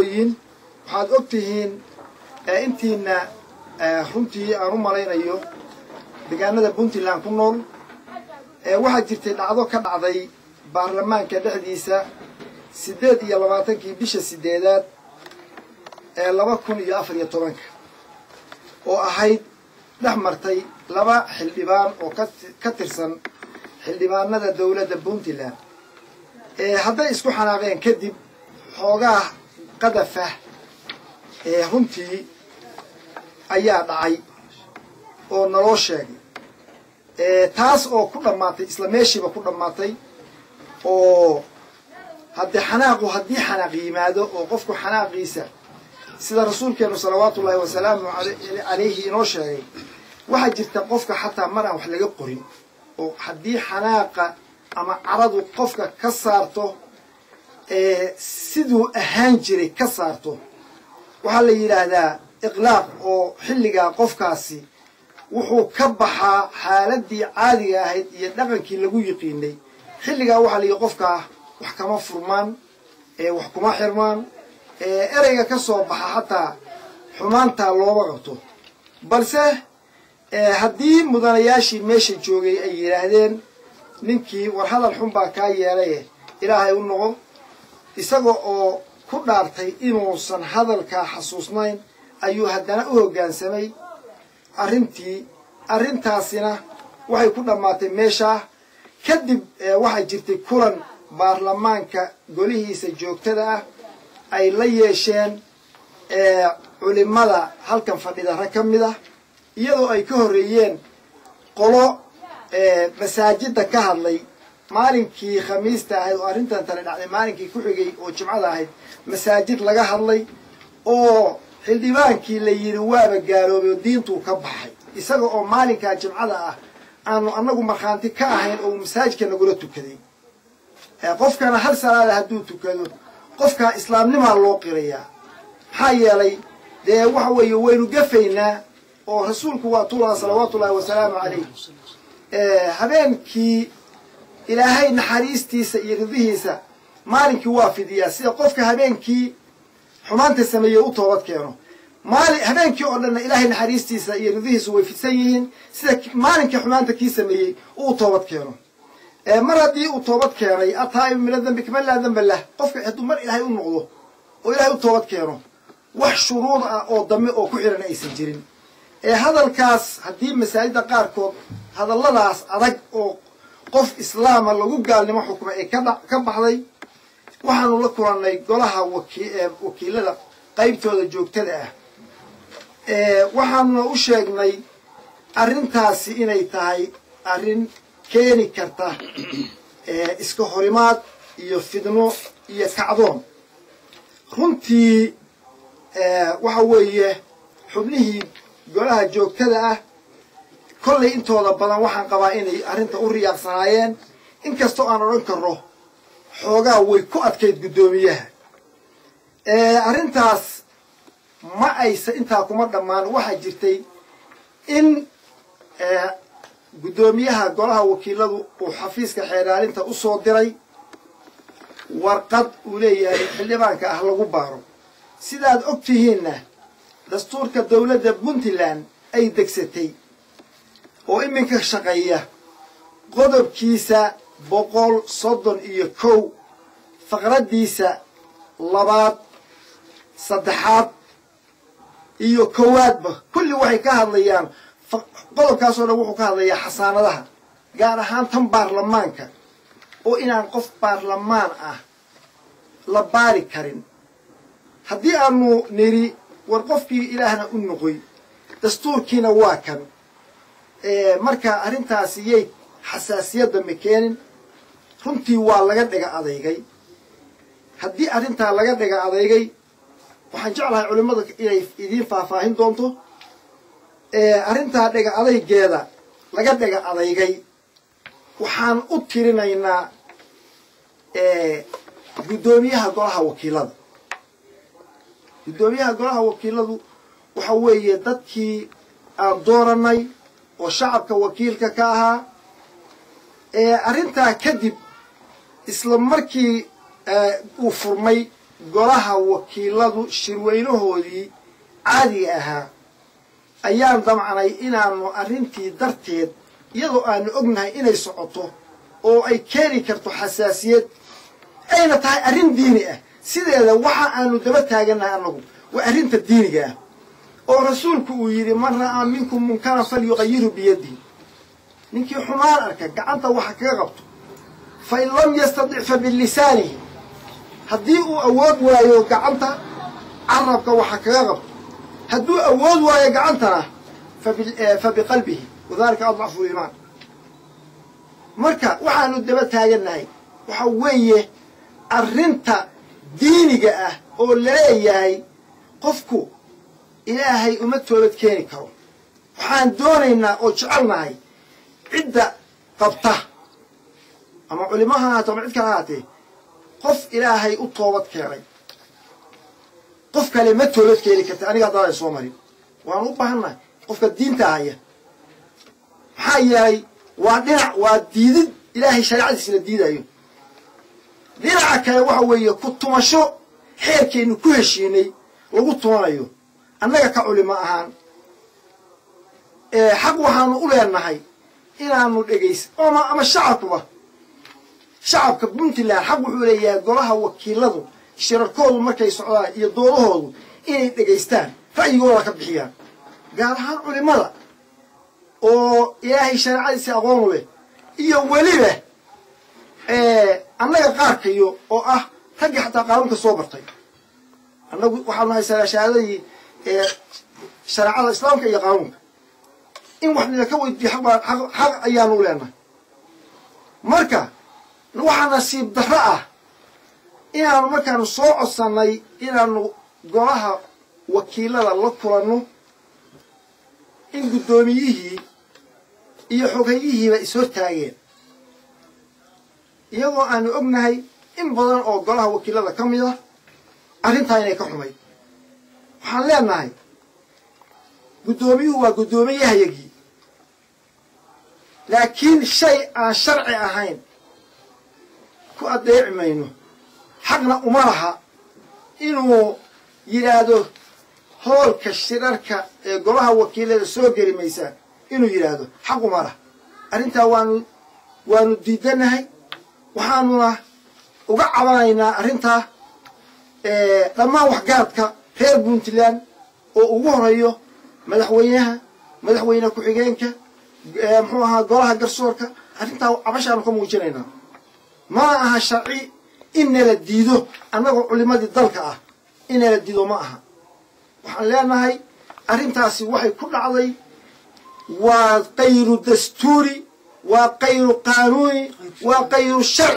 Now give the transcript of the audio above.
waxaad og tihiin intiina runtii aan u malaynayo deegaanada puntland ku nool waxaa jirtay dhacdo ka dhacday baarlamaanka dhexdiisa siddeed iyo labaatankii bisha sideedaad ee laba kun iyo afar iyo tobanka oo ahayd dhex martay laba xildhibaan oo ka tirsan xildhibaanada dowladda puntland hadday isku xanaaqeen kadib xoogaa qadafah ee runtii ayaa dhacay oo naloo sheegay taas oo ku dhammaatay isla meeshiiba ku dhammaatay oo haddee xanaaqu haddii xanaaq yimaado oo qofku xanaaqiisa sida rasuulkeenu salawaatu ullaahi wasalaamu calayhi inoo sheegay waxaa jirta qofka xataa mar aan wax laga qorin oo haddii xanaaqa ama caradu qofka ka saarto siduu ahaan jiray ka saarto waxaa la yidhaahdaa iqlaaq oo xilligaa qofkaasi wuxuu ka baxaa xaaladii caadiga ahayd iyo dhaqankii lagu yiqiinay xilligaa waxaa la yidhi qofkaa wax kama furmaan wax kuma xirmaan ereyga ka soo baxa xataa xumaantaa looma qabto balse haddii mudanayaashii meesha joogay ay yidhaahdeen ninkii war hadal xun baa kaa yeelay ilaahay u noqo isaga oo ku dhaartay inuusan hadalkaa xasuusnayn ayuu haddana u hoggaansamay arrintii arrintaasina waxay ku dhammaatay meeshaa kadib waxaa jirtay kulan baarlamaanka golihiisa joogtada ah ay la yeesheen culimada halkan fadhida rag ka mid ah iyadoo ay ka horreeyeen qolo masaajidda ka hadlay maalinkii khamiista ahayd oo arrintan tani dhacday maalinkii ku xigay oo jimcada ahayd masaajid laga hadlay oo xildhibaankii la yidhi waaba gaaloobay oo diintuu ka baxay isaga oo maalinkaa jimcada ah aanu annagu markhaanti ka ahayn oo uu masaajidka nagula tukaday qofkana hal salaada hadduu tukado qofkaa islaamnimaa loo qirayaa maxaa yeelay dee waxa weeye waynu gafaynaa oo rasuulku waa tulaa salawaatu ullaahi wasalaamu calayh habeenkii ilaahay naxariistiisa iyo ridihiisa maalinkii waa fidiyaa sida qofka habeenkii xumaanta sameeyey u toobad keeno maali habeenkii oo dhanna ilaahay naxariistiisa iyo ridihiisu way fidsan yihiin sida maalinkii xumaanta kii sameeyey uu toobad keeno mar haddii uu toobad keenay ataa'ibu mina dambi kaman laa damba lah qofka hadduu mar ilaahay u noqdo oo ilaahay u toobad keeno wax shuruud ah oo dambe oo ku xihan aysan jirin ee hadalkaas haddii masaajidda qaarkood hadalladaas adag oo qof islaama lagu gaalnimo xukumay ay ka baxday waxaanu la kulannay golaha wakiilada qaybtooda joogtada ah waxaanuna u sheegnay arrintaasi inay tahay arrin keeni karta iska horimaad iyo fidno iyo kacdoon runtii waxa weeye xubnihii golaha joogtada ah kollay intooda badan waxaan qabaa inay arrinta u riyaaqsanaayeen inkastoo aan odhan karno xoogaa way ku adkayd guddoomiyaha arrintaas ma aysa intaa kuma dhammaan waxaa jirtay in guddoomiyaha golaha wakiiladu uu xafiiska xeeraalinta u soo diray warqad uu leeyahay xildhibaanka ah lagu baaro sidaad og tihiinna dastuurka dowladda puntland ay degsatay oo iminka shaqeeya qodobkiisa boqol soddon iyo kow faqraddiisa labaad saddexaad iyo kowaadba kulli waxay ka hadlayaan qodobkaasoo dhan wuxuu ka hadlayaa xasaanadaha gaar ahaan tan baarlamaanka oo inaan qof baarlamaan ah la baari karin haddii aanu nidhi war qofkii ilaahna u noqoy dastuurkiina waa kan marka arrintaasi yay xasaasiyadda ma keenin runtii waa laga dhiga adeygay haddii arrintaa laga dhiga adeygay waxaan jeclahay culimmada inay idiin faahfaahin doonto arrintaa dhiga adaygeeda laga dhiga adeygay waxaan u tirinaynaa guddoomiyaha golaha wakiilada guddoomiyaha golaha wakiiladu waxa weeye dadkii aan dooranay oo shacabka wakiilka ka ahaa arrintaa kadib isla markii uu furmay golaha wakiiladu shirweynahoodii caadiga ahaa ayaan damcnay inaanu arrintii darteed iyadoo aanu ognahay inay socoto oo ay keeni karto xasaasiyad ayna tahay arrin diini ah sideeda waxa aanu daba taagannahay annagu waa arrinta diiniga ah oo rasuulku uu yidhi man ra'aa minkum munkaran falyuqayiru biyadihi ninkii xumaan arka gacanta waxa kaga qabto fa in lam yastadic fa bilisaanihi haddii uu awood waayo gacanta carabka waxa kaga qabto hadduu awood waayo gacantana fa biqalbihi wadalika adcafu iimaan marka waxaanu daba taagannahay waxa weeye arrinta diiniga ah oo laleeyahay qofku ilaahay uma toobad keeni karo waxaan doonaynaa oo jecelnahay cidda qabta ama culimo ha ahaato ama cid kale ahaatee qof ilaahay u toobad keenay qof kale ma toobad keeni karta aniga haddaadan soo marin waanu u baahannahay qofka diinta haya maxaa yeelay waa dhinac waa diidid ilaahay shareecadiisa la diidayo dhinaca kale waxa weeye ku tumasho xeerkeennu ku heshiinay lagu tumanayo annaga ka culimo ahaan xaq waxaanu u leenahay inaanu dhegays oma ama shacabkuba shacabka puntland xaq wuxuu leeyahay golaha wakiiladu shirarkoodu markay socdaan iyo doodahoodu inay dhegaystaan ra'yigooda ka bixiyaan gaar ahaan culimada oo ilaahay shareecadiisa aqoonu leh iyo weliba annaga qaarkayo oo ah raggii xataa qaanuunka soo bartay annagu waxaanu haysanaa shahaadadii shareecada islaamka iyo qaanuunka in wax nilaka weydiiyo xaq ayaanu leenahay marka waxaa nasiib darro ah inaanu markaanu soo codsannay inaanu golaha wakiilada la kulanno in guddoomiyihii iyo xoghayihiiba ishortaageen iyagoo aanu ognahay in badan oo golaha wakiilada ka mid ah arrintaa inay ka xumayd waxaan leenahay guddoomiyuhu waa guddoomiyahayagii laakiin shay aan sharci ahayn ku addeeci mayno xaqna uma laha inuu yidhaahdo hoolka shirarka ee golaha wakiilada soo geli maysaan inuu yidhaahdo xaq uma laha arrintaa waanu waanu diidanahay waxaanuna uga cabanaynaa arrintaa dhammaan waxgaradka reer puntland oo ugu horeeyo madaxweynaha madaxweyne ku-xigeenka muxuu ahaa golaha garsoorka arrintaa cabashaanu ka muujinaynaa mana aha sharci in nala diido annagoo culimadii dalka ah in nala diido ma aha waxaan leenahay arrintaasi waxay ku dhacday waa kayru dastuuri waa kayru qaanuuni waa kayru sharci